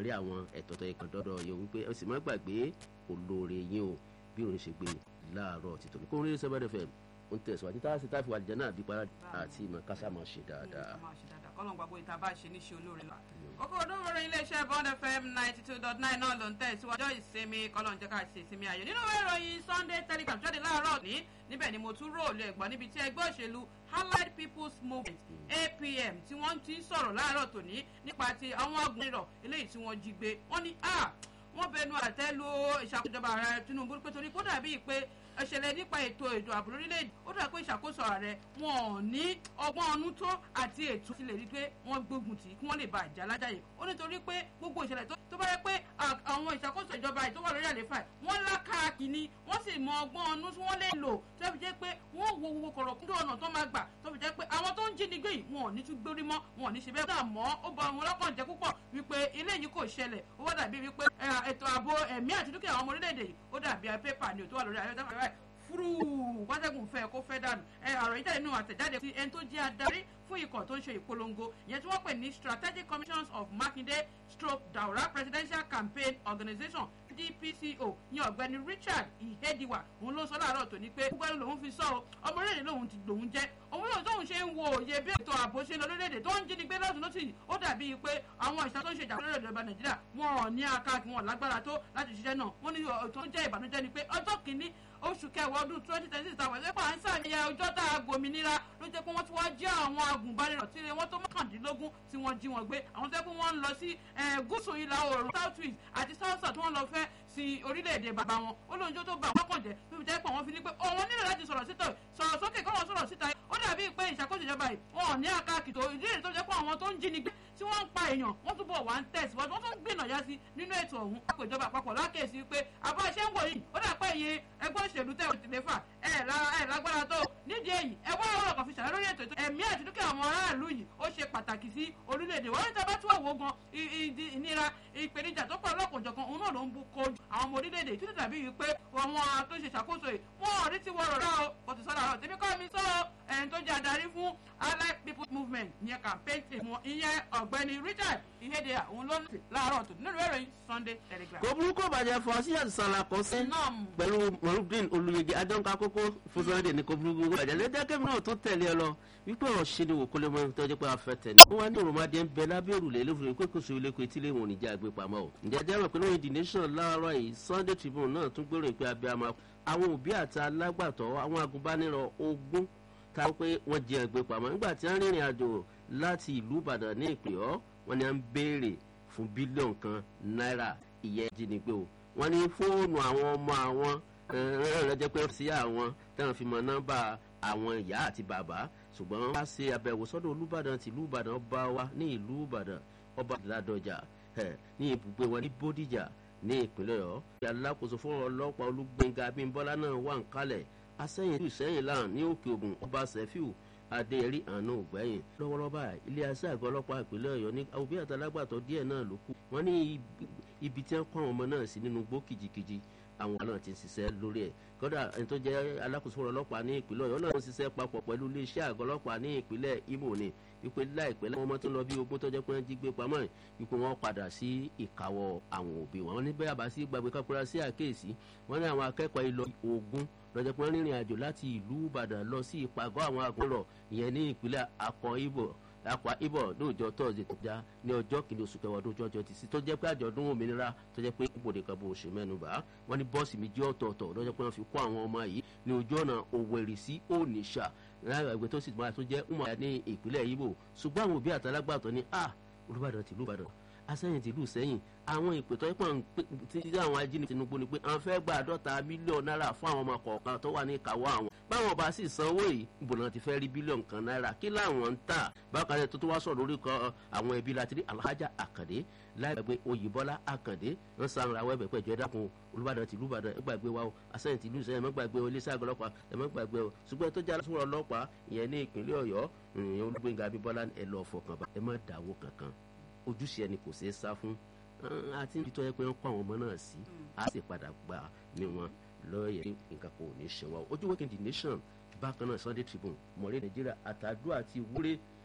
rí àwọn ẹ̀tọ́ tó yẹ kan dọ́dọ̀ yẹn wípé ẹ sì má gbàgbé olóore yín o bí òun ṣe gbé láàárọ̀ títọ́ ní kó rí sẹ́fẹ̀dẹ̀ fẹ́ ń tẹ̀síwájú tá a sì táfi wà lìjẹ́ náà bí para àti ìmọ̀ kásá máa ṣe dáadáa. kọ́lọ̀ gbàgbọ́ ìta bá ṣe níṣẹ́ olóore la. kókó ọdún orin iléeṣẹ́ bond fm ninety two dot nine náà ló ń tẹ̀ síwájú ìsinmi kọ́lọ̀ ń jẹ́ ká ṣe ìsinmi ayọ̀ nínú ìròyìn sunday telegram jáde láàárọ̀ ní níbẹ̀ ni mo tún róòlù ẹ̀gbọ́n níbi tí ẹgbẹ́ òṣèlú allied people's movement apm tí wọ́n ti ń sọ̀rọ̀ láàárọ̀ tòní nípa ti àwọn agbóhùnrọ̀ eléyìí tí wọ́n jí gbé wọ́n ní a wọ́n bẹnu àtẹ́ lu ìṣàkójọba ààrẹ tinubu pé torí kó dàbí pé ẹ̀ṣẹ̀lẹ̀ nípa ètò ètò ààbò lórílẹ̀‐èdè ó dà pé ìṣàkóso ààrẹ wọn ò ní ọgbọ́n ọnú tó àti ètò ti lè rí pé wọ́n gbógun tì í kí wọ́n lè ba àjà alájàyè ó nítorí pé gbogbo ìṣẹ̀lẹ̀ tó bá yẹ pé àwọn ìṣàkóso ìjọba yìí tó wà lórí àléfà wọ́n lákàkì ni wọ́n sì mọ ọgbọ́n ọnú tí wọ́n lè lò tó fi jẹ́ pé wọ́n wo gbogbo kọ̀rọ̀ kúndó ọ̀nà tó máa gbà tó fi jẹ́ pé àwọn tó ń jínigbé yìí wọn ò ní tún gbórí mọ́ wọn ò ní ṣe bẹ́ẹ̀ dà mọ́ ó bọ àwọn ọlọ́kàn jẹ́ púpọ̀ wípé ilé yìí kò ṣẹlẹ̀ ó wá dàbí wípé ètò ààbò ẹ̀mí àti dúkìá àwọn ọmọ orílẹ̀-èdè yìí ó dàbí pépà ni ò tó wà lórí ayélujára fúrú wátẹ́gùn fẹ́ kó fẹ́ dànù ẹ ọ̀rọ̀ yìí jáde nínú àtẹ̀jáde ti ẹni tó jẹ́ adarí fún ikọ̀ tó ń ṣe ìpolongo ìyẹn tí wọ́n pè ní strategic commissions of makinde stroke daura presidential campaign organisation dpco ní ọ̀gbẹ́ni richard ihediwa òun ló sọ láàárọ̀ tòní pé gbogbo ẹni lòun fi sọ ọ ọmọ orílẹ̀-èdè lòun ti lòun jẹ́ òun lòun tóun ṣe ń wo òye bí ètò ààbò ṣe ń lọ lórílẹ̀-èdè tó ń jí ni gbé lọ́sùn lọ́sì ó dàbí pé àwọn ìṣàn tó ń ṣe ìjà lórílẹ̀-èdè ọba nàìjíríà wọn ò ní akáàkì wọn lágbára tó láti ṣiṣẹ́ náà wọ́n ní tó ń jẹ́ ìbànújẹ́ ni pé ọjọ́ kìíní oṣù kẹwàá ọdún twenty twenty six àwọn ẹgbẹ́ à ń sàmìyà ọjọ́ tá a gbòmìnira ló jẹ́ pé wọ́n ti wá jẹ́ àwọn agùnbánirọ̀ tí wọ́n tó mọ́kàndínlógún tí wọ́n jí wọn gbé àwọn tó yẹ pé wọ́n ń lọ sí gúúsù ìlà oòrùn south east àti south south tí wọ́n lọ fẹ́ sí orílẹ̀-èdè bàbá wọn ó lóun jó tó bá wọn kàn jẹ́ tó fi jẹ́ pé wọ́n fi ní pé òun nílò láti sọ̀rọ̀ síta sọ̀rọ̀ sókè kọ́ wọn sọ̀rọ̀ síta ó dàbí pé ìṣàkóso ìjọba yìí wọn ò ní àkàkìtò ìdí èyí tó jẹ́ pé àwọn tó ń jí ni gbé tí wọ́n ń pa èèyàn wọ́n túbọ̀ wá ń tẹ̀síwájú wọ́n tún ń gbìnà yá sí nínú ètò ọ̀hún àpò ìjọba àpapọ̀ lákèsí pé àbá iṣẹ́ ń wò yìí ó dà pé iye ẹgbẹ́ òṣèlú tẹ̀ ò tilẹ̀ fà ẹ̀ lágbára tó nídìí èyí ẹ wá ọ̀rọ̀ kan fi ṣàlẹ́ lórí ètò ẹ̀mí àti dúkìá àwọn aráàlú yìí ó ṣe pàtàkì sí orílẹ̀-èdè wọ́n ní tí a bá tún àwò gan ìnira ìpèníjà tó pọ̀ lọ́kùnjọ̀kan òun náà ló ń bu kojú àwọn ọmọ orílẹ̀-èdè ìtúndì tàbí yìí pé àwọn tó ń ṣe ṣàkóso yìí wọ́n ò rí ti wọ̀rọ̀ rà o kò sì sọ́dọ̀ àrọ̀ tèmi kọ́ mi sọ ẹni tó jẹ́ adarí fún allied people's movement ìyẹn campaign team wọn ìyẹn ọ̀gbẹ́ni richard ìhédè òun ló ń tì láàárọ̀ tó nínú ìròyìn sunday telegram. kò burúkú bàjẹ́ fọ sí àṣàlà kan sí pẹ̀lú morudin olùyege adọ́nka kókó fún sunday ní kò burúkú bàjẹ́ lẹ́jẹ́ kẹ́mi náà tó tẹ̀lé ẹ lọ wípé ọ̀rọ̀ ṣe ni wò kó lè mọ ẹni tó jẹ́ pé a fẹ́ tẹ̀ ní. wọ́n wá ní òròmọdé ń bẹ lábẹ́ òrùlé lófin pé kò sí ilé kò etí lè wọ̀n níjà àgbẹ̀ pamọ́ o. ǹjẹ́ jẹ́ mọ̀ pé lóyún the nation láàárọ̀ yìí sunday tribune náà tún gbèrò ìpè abiyamọ àwọn òbí àti alágbàtọ́ àwọn agùnbánirọ̀ ogún ta pé wọ́n jẹ ẹgbẹ́ pamọ́ nígbà tí wọ́n rìnrìn àjò láti ìlú ìbàdàn ní ìpè ọ́ wọ́n ní à ń béèrè fún bílíọ̀nù kan náírà ìyẹn jínigbé o wọ́n ní fóònù àwọn ọmọ àwọn rẹ̀ pé sí àwọn táwọn fi mọ nọ́mbà àwọn ìyá àti bàbá ṣùgbọ́n wọ́n bá ṣe àbẹ̀wò sọ́dọ̀ olúbàdàn tìlú ìbàdàn ọba wa ní ìlú ìbàdàn ọba ládọjà ní ibùgbé wọn ní bódìjà ní ìpínlẹ̀ ọ̀ alákòóso fún ọlọ́pàá olúgbẹ̀ngà abímbọ́lá náà wà ń kalẹ̀ asẹ́yìn ìlú sẹ́yìn láàrin ní òkè ògùn ọba sẹ́fíù adéyẹrí àánú ògbẹ́yìn lọ́wọ́lọ́wọ́ báyìí ilé aṣẹ́ àgọ́ ọlọ́pàá ìpínlẹ̀ ọ̀yọ́ ní òbí àtàlágbàtọ́ díẹ̀ náà ló kù wọ́n ní ibi tí wọ́n kọ́ àwọn ọmọ náà sí nínú gbó kìjikìji àwọn náà ti ń ṣiṣẹ́ lórí ẹ̀ kódà ẹni tó jẹ́ alákòóso ọlọ́pàá ní ìpínlẹ̀ ọ̀yọ́ náà ń ṣiṣẹ́ papọ̀ pẹ̀lú iléeṣẹ́ àgọ́ ọlọ́pàá ní ìpínlẹ̀ imo ni wípé láìpẹ́ láwọn ọmọ tó ń lọ bí ogún tó jẹ́ pé wọ́n jí gbé pamọ́ wípé wọ́n padà sí ìkáwọ́ àwọn òbí wọn ní bẹ́ẹ̀ àbá sí gbàgbé kápẹ́rẹ́ sí àkéèsí wọ́n ní àwọn akẹ́kọ̀ọ́ ìlọ ogún lọ́jọ́ pé wọ́n rìnrìn àjò láti ìlú ìbàdàn lọ sí ìpàgọ́ àwọn àgùnrọ̀ ìyẹn ní ìpínlẹ̀ akọ ibo akwa ibo lóòjọ́ tọ́sídẹ̀ tó já ní ọjọ́ kìíní oṣù kẹwàá ọdún ọjọ́ ti sí tó jẹ́ pé àjọ̀dún òmìnira tó jẹ́ pé ibòde kan bó ṣe mẹ́nuba wọ́n ní bọ́ọ̀sì méjì ọ̀tọ̀ọ̀tọ̀ lọ́jọ́ pé wọ́n fi kó àwọn ọmọ yìí ní ojú ọ̀nà òwèrè sí ònìṣà lára ìgbé tó sì máa tó jẹ́ umar ní ìpínlẹ̀ ibo ṣùgbọ́n àwọn òbí àtàlágbàtọ́ ní a olùbàdàn tìlú ìbàdàn asẹ́yìn tìlú sẹ́yìn àwọn ìpètọ́ ìpọ̀ tí àwọn ajínigbé tinubu ni pé àwọn fẹ́ gba àádọ́ta mílíọ̀nù náírà fún àwọn ọmọ kọ̀ọ̀kan tó wà ní ìkáwọ́ àwọn báwọn bá sì sanwó yìí ìbòlá ti fẹ́ rí bílíọ̀nù kan náírà kí láwọn ń tà bákan náà tó tó wá sọ̀rọ̀ lórí kan àwọn ẹbí láti rí alhaja àkàndé láìpẹ́ oyèbọ́lá àkàndé ń san ara wẹ́bẹ̀ pẹ̀jọ́ ẹ dákun olùbàdàn tìlú ìbàdàn ẹ gbàgbé wa o asẹ́yìn tìlú sẹ́yìn ẹ má gbàgbé o iléeṣẹ́ àgọ́ ọlọ́pàá ẹ má gbàgbé o ṣùgbọ́n tó jẹ́ alásùnwọ̀n ọlọ́pàá ìyẹn ní ìpínlẹ̀ ọ̀yọ́ olùgbéǹga abíbọ́lá ẹ lọ fọkàn bá ẹ má dáwó kankan ojúṣe ẹni kò ṣeé sá fún àti nítorí tó yẹ pé wọ́n kó àwọn ọmọ náà sí á sì padà gbà ní wọn lọ́ọ̀yẹ̀ nǹkan kò ní ṣe wọn ojú wẹ́kẹ̀ the nation bákan náà sunday tribune mọ̀rẹ́ nàìjíríà àtàdúrà àti wúrẹ́